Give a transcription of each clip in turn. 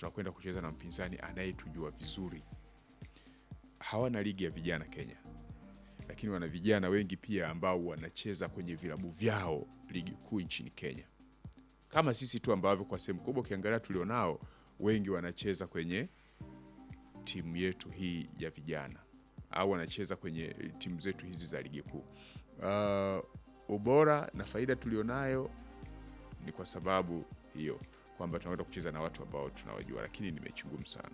tunakwenda kucheza na mpinzani anayetujua vizuri. Hawana ligi ya vijana Kenya, lakini wana vijana wengi pia ambao wanacheza kwenye vilabu vyao ligi kuu nchini Kenya, kama sisi tu ambavyo kwa sehemu kubwa ukiangalia tulionao wengi wanacheza kwenye timu yetu hii ya vijana au wanacheza kwenye timu zetu hizi za ligi kuu. Uh, ubora na faida tulionayo ni kwa sababu hiyo kwamba tunakwenda kucheza na watu ambao tunawajua, lakini ni mechi ngumu sana.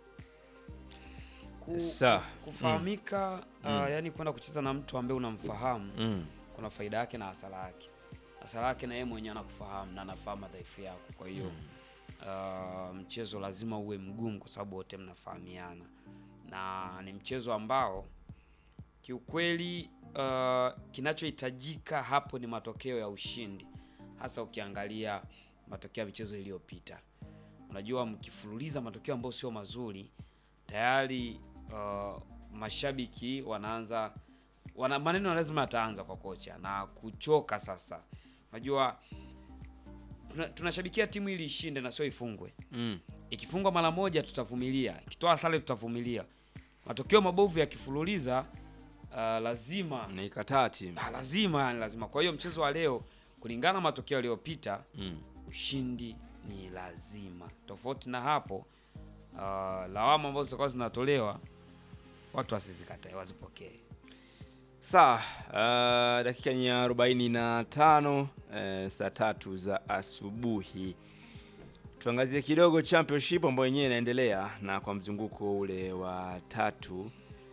Ku, Sa- kufahamika uh, yani kwenda kucheza na mtu ambaye unamfahamu Mm. kuna faida yake na hasara yake. Hasara yake na yeye mwenyewe anakufahamu na anafahamu madhaifu yako, kwa hiyo uh, mchezo lazima uwe mgumu kwa sababu wote mnafahamiana, na ni mchezo ambao kiukweli uh, kinachohitajika hapo ni matokeo ya ushindi, hasa ukiangalia matokeo ya michezo iliyopita. Unajua, mkifululiza matokeo ambayo sio mazuri tayari uh, mashabiki wanaanza wana maneno lazima yataanza kwa kocha na kuchoka. Sasa unajua tuna- tunashabikia timu ili ishinde na sio ifungwe. Mm. Ikifungwa mara moja tutavumilia, ikitoa sare tutavumilia. Matokeo mabovu yakifululiza uh, lazima Naikataa timu. Ah, lazima yani lazima. Kwa hiyo mchezo wa leo kulingana na matokeo yaliyopita Mm. ushindi ni lazima. Tofauti na hapo, uh, lawama ambazo zitakuwa zinatolewa watu wasizikatae, wazipokee. Sawa, uh, dakika ni ya 45 uh, saa tatu za asubuhi. Tuangazie kidogo championship ambayo yenyewe inaendelea na kwa mzunguko ule wa tatu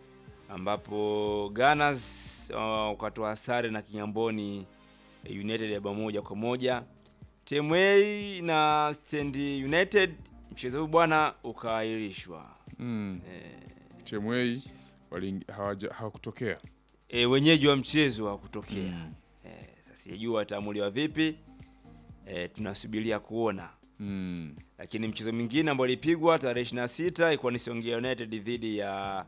ambapo Gunners uh, wakatoa sare na Kingamboni United ya bao moja kwa moja. TMA na Stand United mchezo huu bwana ukaahirishwa. Mm. TMA wali- hawaja- hawakutokea E, wenyeji wa mchezo wa kutokea Mm. e, sasa sijajua wataamuliwa vipi e, tunasubiria kuona, mm. lakini mchezo mwingine ambao ulipigwa tarehe 26 ilikuwa ni Songea United dhidi ya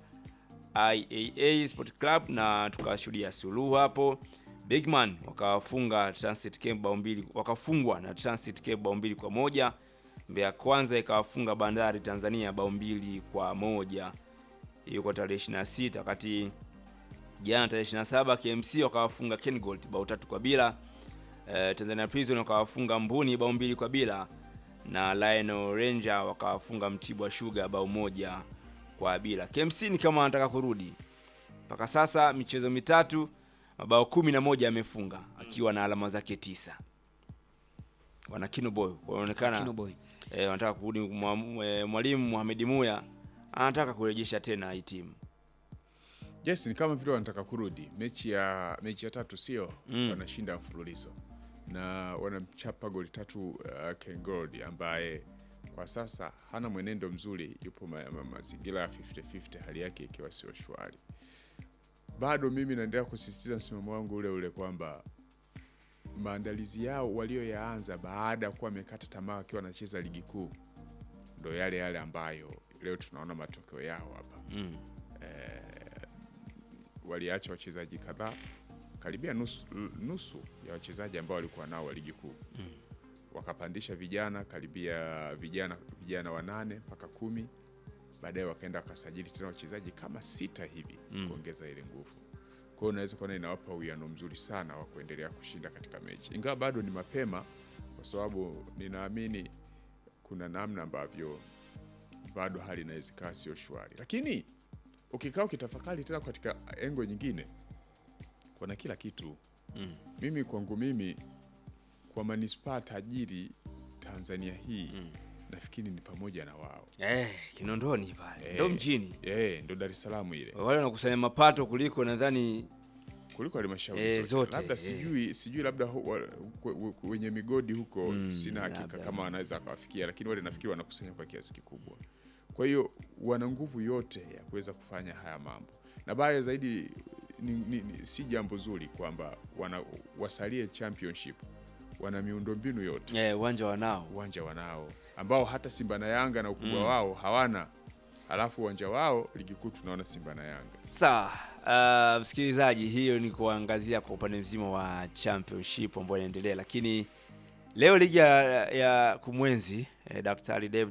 IAA Sport Club na tukashuhudia suluhu hapo. Bigman wakawafunga Transit Cape bao mbili, wakafungwa na Transit Cape bao mbili kwa moja. Mbeya Kwanza ikawafunga Bandari Tanzania bao mbili kwa moja. Hiyo kwa tarehe 26 wakati jana tarehe 27 KMC wakawafunga Kengold bao tatu kwa bila. Eh, Tanzania Prison wakawafunga Mbuni bao mbili kwa bila na Lionel Ranger wakawafunga Mtibwa Sugar bao moja kwa bila. KMC ni kama wanataka kurudi. Mpaka sasa michezo mitatu mabao kumi na moja amefunga akiwa na alama zake tisa. Wana Kinoboy wanaonekana Kino boy. eh, wanataka kurudi. Mwa- eh, Mwalimu Mohamed Muya anataka kurejesha tena hii timu. Yes, ni kama vile wanataka kurudi mechi ya mechi ya tatu, sio Mm. wanashinda mfululizo na wanamchapa goli tatu uh, Ken Gold ambaye kwa sasa hana mwenendo mzuri, yupo ma- ma- mazingira ya 50-50, hali yake ikiwa sio shwari. Bado mimi naendelea kusisitiza msimamo wangu ule ule kwamba maandalizi yao walioyaanza baada ya kuwa wamekata tamaa wakiwa wanacheza ligi kuu ndo yale yale ambayo leo tunaona matokeo yao hapa Mm. waliacha wachezaji kadhaa karibia nusu, nusu ya wachezaji ambao walikuwa nao wa ligi kuu mm. wakapandisha vijana karibia vijana vijana wanane mpaka kumi baadaye wakaenda wakasajili tena wachezaji kama sita hivi Mm. kuongeza ile nguvu kwa hiyo unaweza kuona inawapa uwiano mzuri sana wa kuendelea kushinda katika mechi ingawa bado ni mapema kwa sababu ninaamini kuna namna ambavyo bado hali inaweza ikawa sio shwari lakini ukikaa ukitafakari tena katika engo nyingine kuna kila kitu Mm. mimi kwangu mimi kwa manispaa tajiri tanzania hii Mm. nafikiri ni pamoja na wao Eh, Kinondoni pale Eh. ndo mjini Eh, ndo dar es salaam ile wale wanakusanya mapato kuliko nadhani kuliko halmashauri Eh, zote. zote, labda eh. sijui sijui labda hu, wa, kwe- we- wenye migodi huko Mm, sina hakika labda. kama wanaweza akawafikia lakini wale nafikiri wanakusanya kwa kiasi kikubwa kwa hiyo wana nguvu yote ya kuweza kufanya haya mambo na baya zaidi ni, ni, ni, si jambo zuri kwamba wana wasalie championship wana miundombinu yote eh, uwanja wanao uwanja wanao ambao hata simba na yanga na ukubwa Mm. wao hawana alafu uwanja wao ligi kuu tunaona simba na yanga sawa. Uh, msikilizaji, hiyo ni kuangazia kwa upande mzima wa championship ambayo inaendelea, lakini leo ligi ya, ya kumwenzi eh, Daktari David